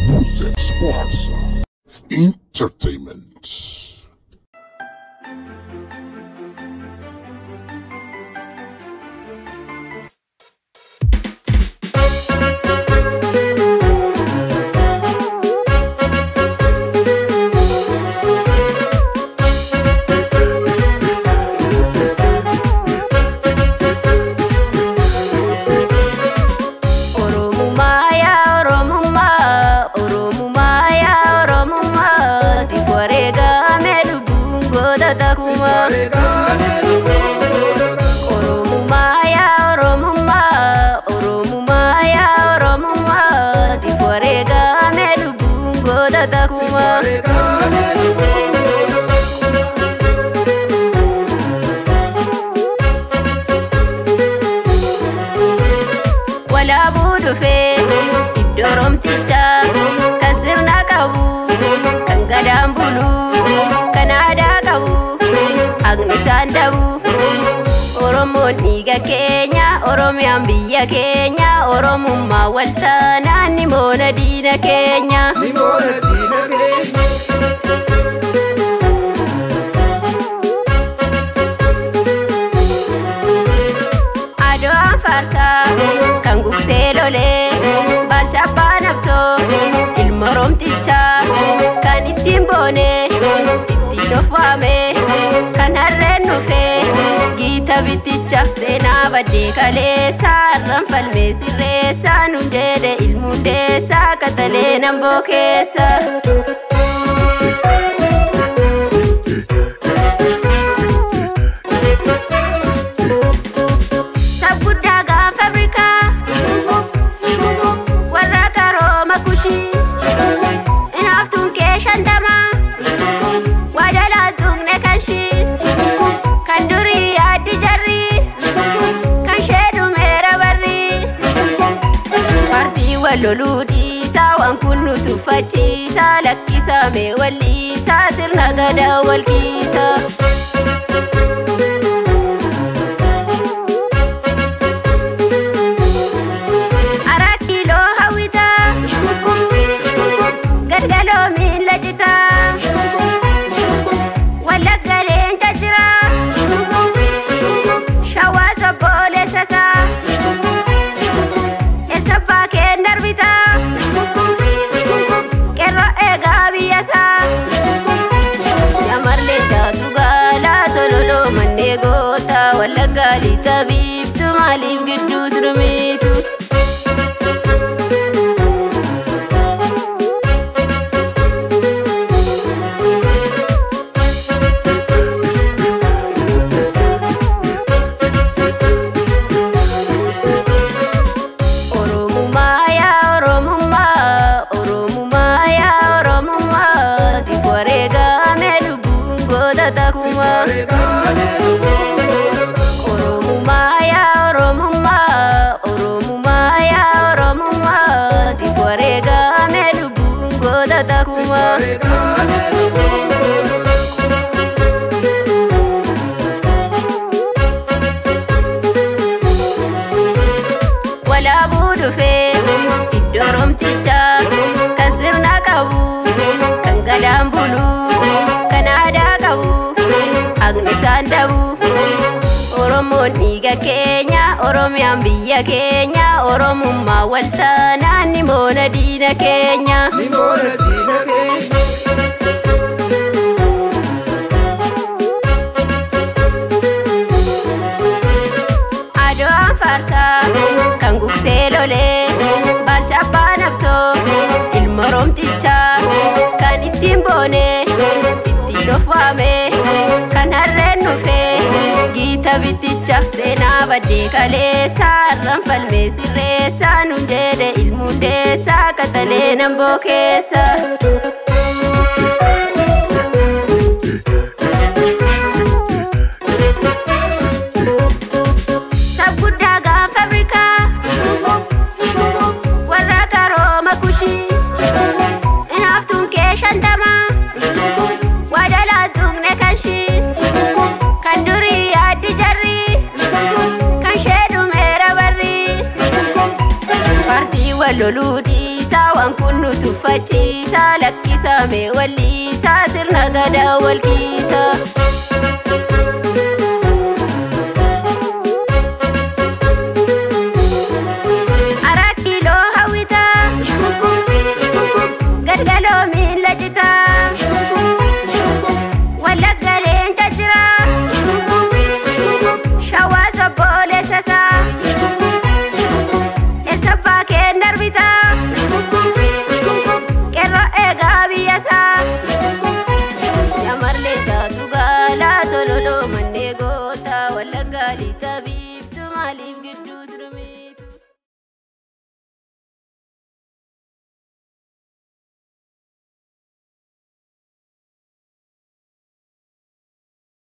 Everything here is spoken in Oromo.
Music Sports Entertainment. Oromummaa yaa Oromummaa Oromummaa yaa Oromummaa si wareegame lubbuun goota takuma. Oromummaa yaa Oromummaa Oromummaa yaa Oromummaa si wareegame lubbuun goota takuma. Walaabuu dhufee iddoo romtichaa kan sirna qabu kan gadaan bulu kan aadaa qabu haqni isaan dhabu. Oromoon dhiiga keenya Oromiyaan biyya keenya Oromummaa waltaanaan ni moona diina keenya. Adoon faarsaa kan gugsee lolee Baalshaabbaa nabsoo ilma romtichaa kan ittiin boonee ittiin of waamee kan harreen dhufee giita bitticha seenaa baddee kaleessaa har'an falmee sirreessaa nun jedhe ilmuundeessaa katalee namboo keessa. Sabguddaa gaafa Afrikaa warra karooma kushii inaaftuun kee shantamaa waa jalaan tuqne kan shii kan durii yaaddi jarrii kan shee dhumeera barrii paartii wal loluu dhiisaa waan kun nu tuffachiisaa lakkisaa mee walliisaa sirna gadaa wal kiisaa. Araa kiiloo hawwitaa galgaloo miila jitaa wallagga leenca jiraa shawaa sobboolessasaa eessabbaa keen darbitaa qeerroo eegaa biyyasaa shamarree jaatu gaalaa sololoo mannee gootaa wallaggaa lixa biiftu maaliif gidduu turmiitu. Oromummaa yaa Oromummaa Oromummaa yaa Oromummaa si wareegame lubbuun goota takuma. Oromummaa yaa Oromummaa Oromummaa yaa Oromummaa si wareegame lubbuun goota takuma. Walaabuu dhufee iddoo romtichaa kan sirna qabu kan gadaan bulu kan aadaa qabu haqni isaan dhabu. Oromoon dhiiga keenya Oromiyaan biyya keenya Oromummaa waltaanaan ni moona diina keenya. Adoon faarsaa kan gugsee lolee Baalshaabbaa nabsoo ilma romtichaa kan ittiin boonee ittiin of waamee kan harreen dhufee giita bitticha seenaa baddee kaleessaa har'an falmee sirreessaa nun jedhe ilmuundeessaa katalee namboo keessa. Sabguddaa gaafa Afrikaa warra karooma kushii inaaftuun kee shantamaa waa jalaan tuqne kan shii kan durii yaaddi jarrii kan shee dhumeera barrii paartii wal loluu dhiisaa waan kun nu tuffachiisa lakkisa mee walliisa sirna gadaa walkiisa. Araa kiiloo hawwitaa galgaloo miila citaa wallagga leenca jiraa shawaa sobboolessasaa eessabbaa keen darbitaa qeerroo eegaa biyyasaa shamarlee taatu gaalaa sololoo mannee gootaa wallaggaa lixa biiftu maaliif gidduuti.